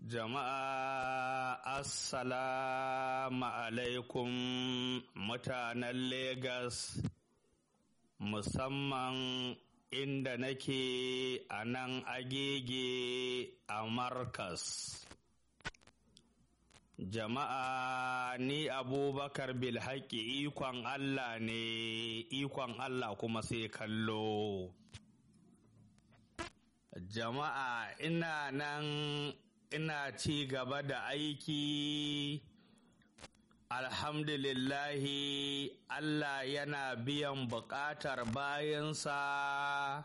Jama'a Assalamu alaikum mutanen Legas musamman inda nake a nan agege a Markas. Jama'a ni Abubakar Bilhaki ikon Allah ne ikon Allah kuma sai kallo. Jama'a ina nan ina ci gaba da aiki alhamdulillahi Allah yana biyan buƙatar bayansa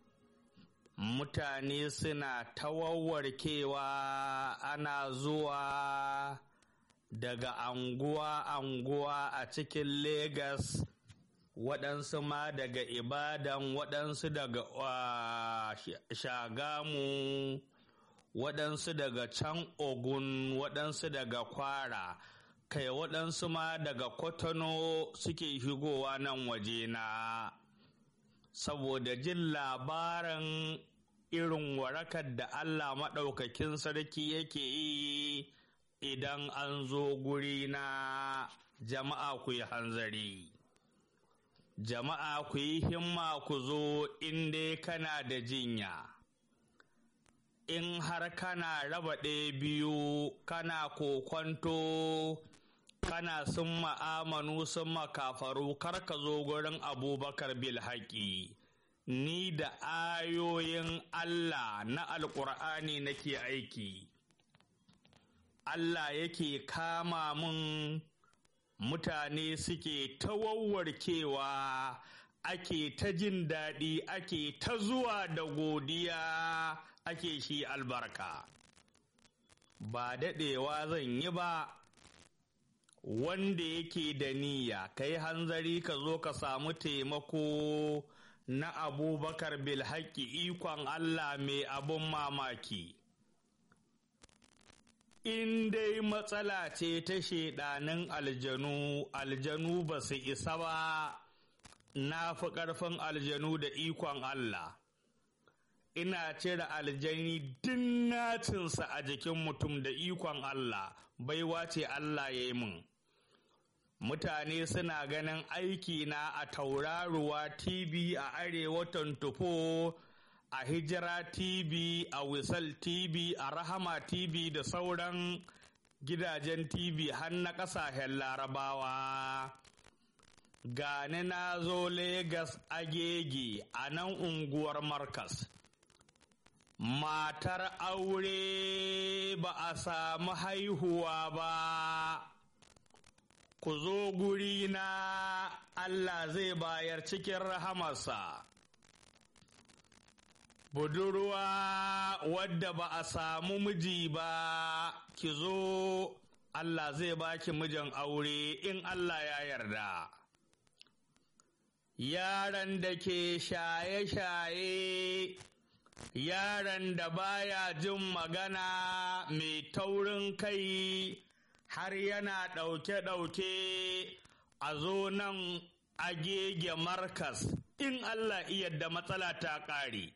mutane suna tawarwarkewa ana zuwa daga anguwa-anguwa a cikin Legas waɗansu ma daga Ibadan waɗansu daga uh, Shagamu waɗansu daga can Ogun waɗansu daga Kwara kai waɗansu ma daga Kotono suke shigowa nan wajena saboda jin labarin irin warakar da Allah maɗaukakin sarki yake yi idan an zo guri na jama'a ku yi hanzari. Jama'a ku yi himma ku zo inda kana da jinya. In har kana raba ɗaya biyu kana kokwanto kana sun ma'amanu sun makafaru kar ka zo gurin abubakar bilhaki. Ni da ayoyin Allah na Alƙur'ani nake aiki. Allah yake kama mun mutane suke ta wawwarkewa ake ta jin daɗi ake ta zuwa da godiya ake shi albarka ba daɗewa zan yi ba wanda yake da niyya ka yi hanzari ka zo ka samu taimako na abubakar bilhaki ikon allah mai abun mamaki in dai matsala ce ta shaidanin aljanu aljanu ba su isa ba na fi ƙarfin aljanu da ikon Allah ina cire aljani din nacinsa a jikin mutum da ikon Allah baiwa ce Allah ya yi min mutane suna ganin aiki na a tauraruwa tv a arewa tufo a hijira tv a wisal tv a rahama tv da sauran gidajen tv har na ƙasashen larabawa gani na zo Legas agege a nan unguwar markas matar aure ba a samu haihuwa ba ku zo guri na allah zai bayar cikin rahamarsa budurwa wadda ba a samu miji ba ki zo Allah zai baki mijin aure in Allah ya yarda yaran da ke shaye-shaye yaran da baya jin magana mai taurin kai har yana ɗauke-ɗauke a zo nan agege markas in Allah iya da matsala ta ƙare.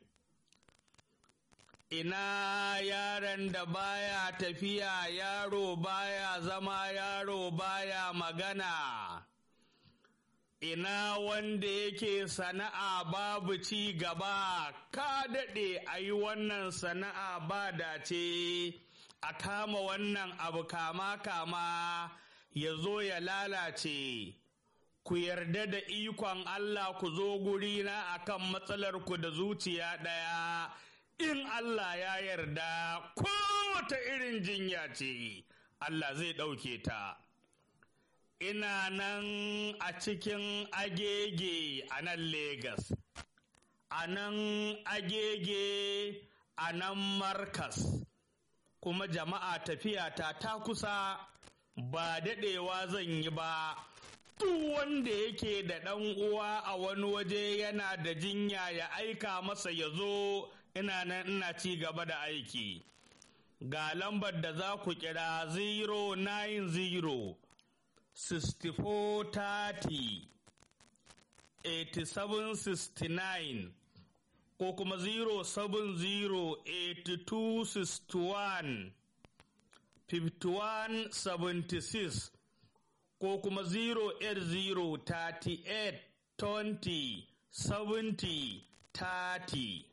ina yaron da baya tafiya yaro baya zama yaro baya magana ina wanda yake sana'a babu ci gaba ka daɗe a yi wannan sana'a ba dace a kama wannan abu kama kama ya zo ya lalace ku yarda da ikon Allah ku zo gurina akan matsalar ku da zuciya ɗaya in Allah ya yarda kowace irin jinya ce Allah zai ɗauke ta. Ina nan a cikin agege a nan Legas, a nan agege a nan Markas, kuma jama'a tafiya ta ta kusa ba daɗewa zan yi ba. Duk wanda yake da ɗan uwa a wani waje yana da jinya ya aika masa ya zo ina nan ina ci gaba da aiki ga lambar da za ku kira 090 6430 8769 ko kuma 070 8261 5176 ko kuma 08038 20 70 30